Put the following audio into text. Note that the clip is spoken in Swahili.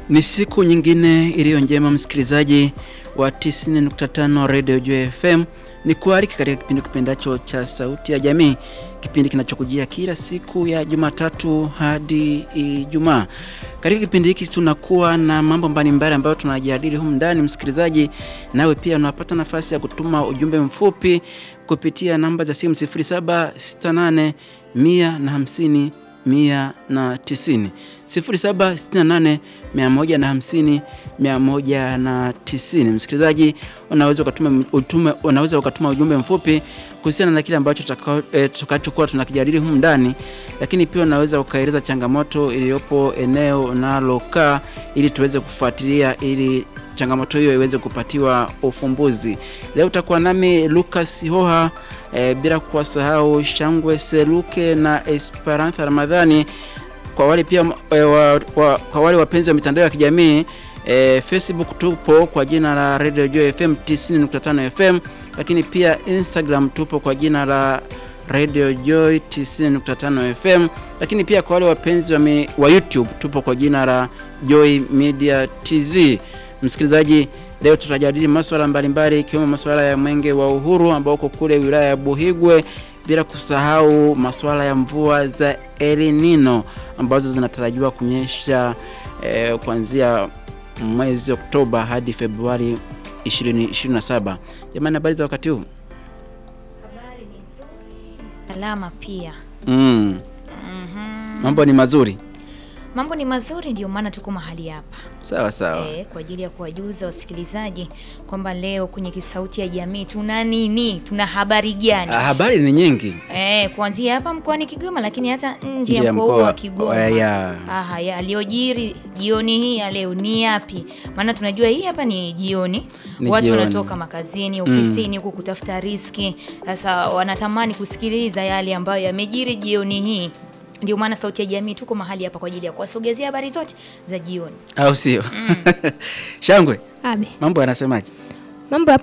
Ni siku nyingine iliyo njema, msikilizaji wa 90.5 Radio Joy FM. Ni kualiki katika kipindi kipendacho cha Sauti ya Jamii, kipindi kinachokujia kila siku ya Jumatatu hadi Ijumaa. Katika kipindi hiki tunakuwa na mambo mbalimbali ambayo tunajadili humu ndani, msikilizaji, nawe pia unapata nafasi ya kutuma ujumbe mfupi kupitia namba za simu 0768 150 mia na tisini sifuri saba sitini na nane mia moja na hamsini mia moja na tisini. Msikilizaji, unaweza ukatuma utume, unaweza ukatuma ujumbe mfupi kuhusiana na kile ambacho tutakachokuwa e, tunakijadili humu ndani, lakini pia unaweza ukaeleza changamoto iliyopo eneo unalokaa ili tuweze kufuatilia ili changamoto hiyo iweze kupatiwa ufumbuzi. Leo utakuwa nami Lucas Hoha e, bila kuwasahau Shangwe Seluke na Esperantha Ramadhani. Kwa wale pia e, wa, wa, kwa wale wapenzi wa mitandao ya kijamii e, Facebook tupo kwa jina la Radio Joy FM 90.5 FM, lakini pia Instagram tupo kwa jina la Radio Joy 90.5 FM, lakini pia kwa wale wapenzi wa, mi, wa YouTube tupo kwa jina la Joy Media TZ. Msikilizaji, leo tutajadili masuala mbalimbali ikiwemo masuala ya mwenge wa uhuru ambao uko kule wilaya ya Buhigwe, bila kusahau masuala ya mvua za El Nino ambazo zinatarajiwa kunyesha eh, kuanzia mwezi Oktoba hadi Februari 2027. Jamani, habari za wakati huu? Habari ni nzuri, ni salama pia. Mm. Mhm. Mambo ni mazuri. Mambo ni mazuri, ndio maana tuko mahali hapa Sawa sawa. e, kwa ajili ya kuwajuza wasikilizaji kwamba leo kwenye Kisauti ya Jamii tuna nini, tuna habari gani? Ah, habari ni nyingi. E, kuanzia hapa mkoani Kigoma, lakini hata nje Nje ya ya mkoa mkoa wa Kigoma. wa- ya. Aha, yaliyojiri jioni hii ya leo ni yapi? Maana tunajua hii hapa ni jioni, Ni watu jioni. wanatoka makazini, ofisini huku kutafuta riski. Sasa wanatamani kusikiliza yale ambayo yamejiri jioni hii. Ndio maana Sauti ya Jamii tuko mahali hapa kwa ajili ya kuwasogezea habari zote za jioni. Au sio? Shangwe, Abe. mambo yanasemaje? Mambo hapa